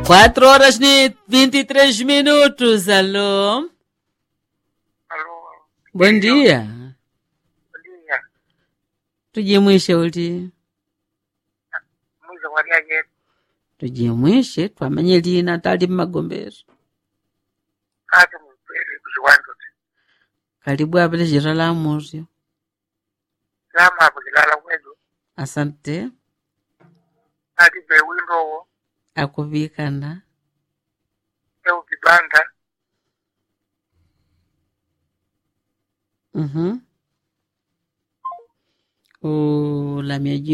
Quatro horas e 23 minutos, alô? Alô, Bom dia. bom dia. Tujimwishe uti. Mwiza waliaje? Tujimwishe twamanye lina tali mmagombero. Ati mpere kuziwanzo ti. Karibu apele jira la muryo. Lama hapo kilala kwetu. Asante. Ati be windo wo. Akuvikana. Eu kibanda. Mhm. Ulamya